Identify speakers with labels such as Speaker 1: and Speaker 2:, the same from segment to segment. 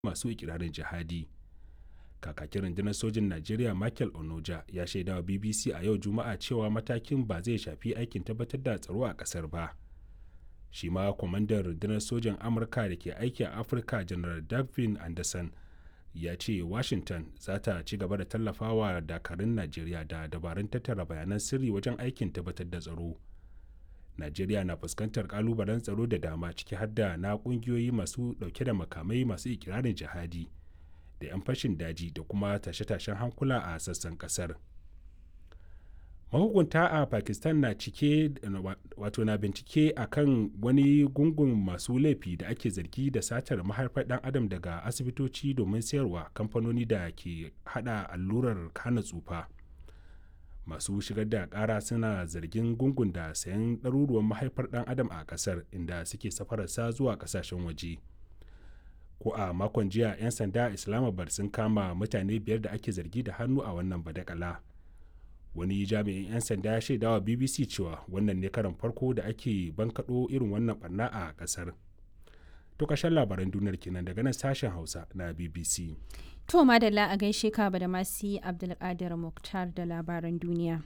Speaker 1: masu ikirarin jihadi kakakin rundunar sojin najeriya michael onoja ya shaida wa bbc a yau juma'a cewa matakin ba zai shafi aikin tabbatar da tsaro a kasar ba shi ma kwamandan rundunar sojin amurka da ke aiki a afirka janar davin anderson ya ce washington za ta ci gaba da tallafawa dakarun najeriya da dabarun tattara bayanan sirri wajen aikin tabbatar da tsaro najeriya na fuskantar kalubalen tsaro da dama ciki har da na kungiyoyi masu dauke da makamai masu ikirarin jihadi da 'yan fashin daji da kuma tashe-tashen hankula a sassan kasar mahukunta a pakistan na cike wato na bincike a kan wani gungun masu laifi da ake zargi da satar mahaifar dan adam daga asibitoci domin sayarwa kamfanoni da ke hada allurar hana tsufa masu shigar da kara suna zargin gungun da sayan ɗaruruwan mahaifar dan adam a kasar inda suke safararsa zuwa kasashen waje ko a makon jiya 'yan sanda a islamabad sun kama mutane biyar da ake zargi da hannu a wannan badakala wani jami'in 'yan sanda ya shaidawa bbc cewa wannan ne karan farko da ake bankaɗo irin wannan barna a ƙasar to ƙarshen labaran duniyar kenan daga nan sashen hausa na bbc
Speaker 2: to madalla a gaishe ka da masu abdulkadir muktar da labaran duniya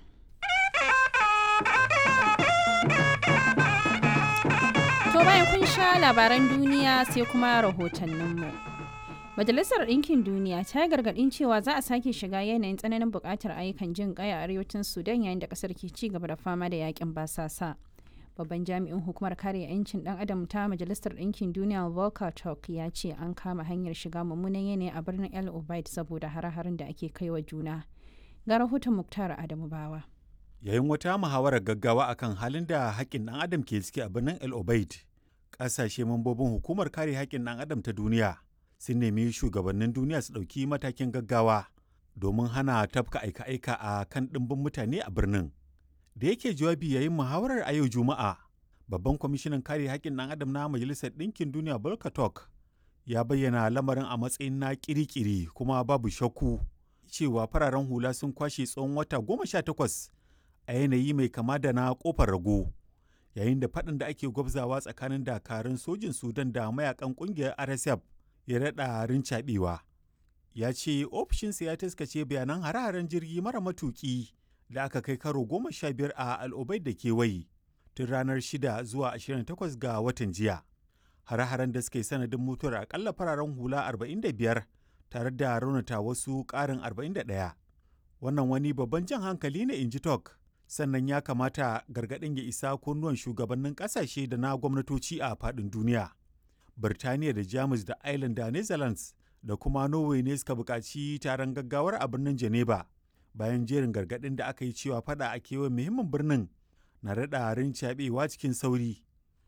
Speaker 2: to bayan kun sha labaran duniya sai kuma rahotanninmu Majalisar Ɗinkin Duniya ta yi gargaɗin cewa za a sake shiga yanayin tsananin buƙatar ayyukan jin ƙai a arewacin Sudan yayin da ƙasar ke ci gaba da fama da yakin basasa. Babban jami'in hukumar kare 'yancin ɗan adam ta Majalisar Ɗinkin Duniya Volker Turk ya ce an kama hanyar shiga mummunan yanayi a birnin El Obeid saboda hare-haren da ake kai wa juna. Ga rahoton Muktar Adamu Bawa.
Speaker 3: Yayin wata muhawarar gaggawa akan halin da haƙƙin ɗan adam ke ciki a birnin El Obeid, ƙasashe mambobin hukumar kare haƙƙin ɗan adam ta duniya sun nemi shugabannin duniya su ɗauki matakin gaggawa domin hana tafka aika-aika a kan ɗimbin mutane a birnin. Da yake jawabi yayin muhawarar a yau Juma'a, babban kwamishinan kare haƙƙin ɗan adam na Majalisar Ɗinkin Duniya Volker Turk ya bayyana lamarin a matsayin na kirikiri kuma babu shakku cewa fararen hula sun kwashe tsawon wata goma sha takwas a yanayi mai kama da na kofar rago yayin da faɗin da ake gwabzawa tsakanin dakarun sojin Sudan da mayakan ƙungiyar RSF ya daɗa rincaɓewa ya ce ofishinsa ya taskace bayanan hare-haren jirgi mara matuƙi da aka kai karo goma sha biyar a al'ubai da kewaye tun ranar 6 zuwa 28 ga watan jiya hare-haren da suka yi sanadin mutuwar akalla fararen hula 45 tare da raunata wasu ƙarin 41 wannan wani babban jan hankali ne in ji tok sannan ya kamata gargaɗin ya isa kunnuwan shugabannin ƙasashe da na gwamnatoci a faɗin duniya Birtaniya da Jamus da Ireland da Netherlands da kuma Norway ne suka buƙaci taron gaggawar a birnin Geneva bayan jerin gargaɗin da aka yi cewa fada a kewayen muhimmin birnin na daɗa rincaɓewa cikin sauri.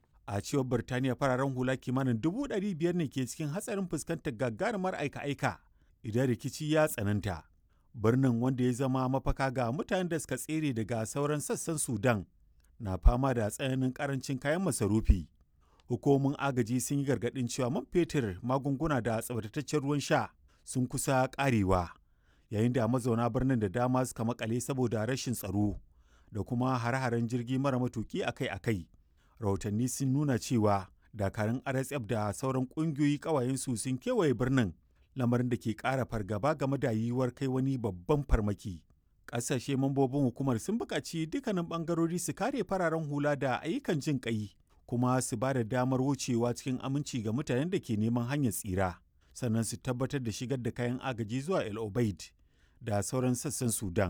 Speaker 3: A cewar Birtaniya fararen hula kimanin dubu ɗari biyar ne ke cikin hatsarin fuskantar gagarumar aika-aika idan rikici ya tsananta. Birnin wanda ya zama mafaka ga mutanen da suka tsere daga sauran sassan Sudan na fama da tsananin ƙarancin kayan masarufi. hukumomin agaji sun yi gargaɗin cewa man fetur magunguna da tsabtataccen ruwan sha sun kusa ƙarewa yayin da mazauna birnin da dama suka makale saboda rashin tsaro da kuma hare-haren jirgi mara matuki akai-akai rahotanni sun nuna cewa dakarun rsf da sauran ƙungiyoyi ƙawayensu sun kewaye birnin lamarin da ke ƙara fargaba game da yiwuwar kai wani babban farmaki ƙasashe mambobin hukumar sun buƙaci dukkanin ɓangarori su kare fararen hula da ayyukan jin ƙai kuma su ba da damar wucewa cikin aminci ga mutanen da ke neman hanyar tsira sannan su tabbatar da shigar da kayan agaji zuwa el obaid da sauran sassan sudan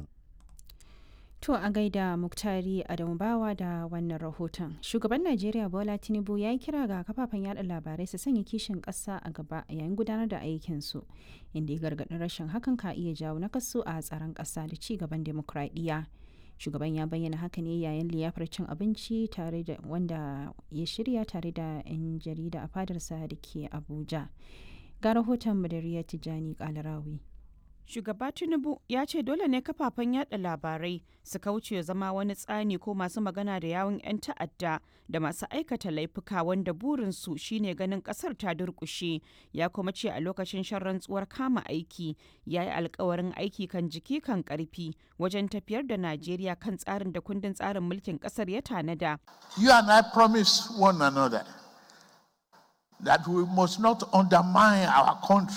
Speaker 2: To a gaida Muktari Adamu Bawa da wannan rahoton. Shugaban Najeriya Bola Tinubu ya yi kira ga kafafen yada labarai su sanya kishin ƙasa a gaba yayin gudanar da aikinsu, inda ya gargaɗin rashin hakan ka iya jawo nakasu a tsaron ƙasa da ci gaban demokradiyya. shugaban ya bayyana haka ne yayin liyafar cin abinci tare da wanda ya shirya tare da 'yan jarida a fadarsa da ke abuja ga rahoton madariya tijjani kalarawi
Speaker 4: shugaba tinubu ya ce dole ne kafafen yada labarai su kauce zama wani tsani ko masu magana da yawun 'yan ta'adda da masu aikata laifuka wanda burinsu shine ganin kasar ta durkushe ya kuma ce a lokacin shan rantsuwar kama aiki ya yi alkawarin aiki kan jiki kan karfi wajen tafiyar da najeriya kan tsarin da kundin tsarin mulkin kasar ya tanada
Speaker 5: you and i promise one another that we must not undermine our country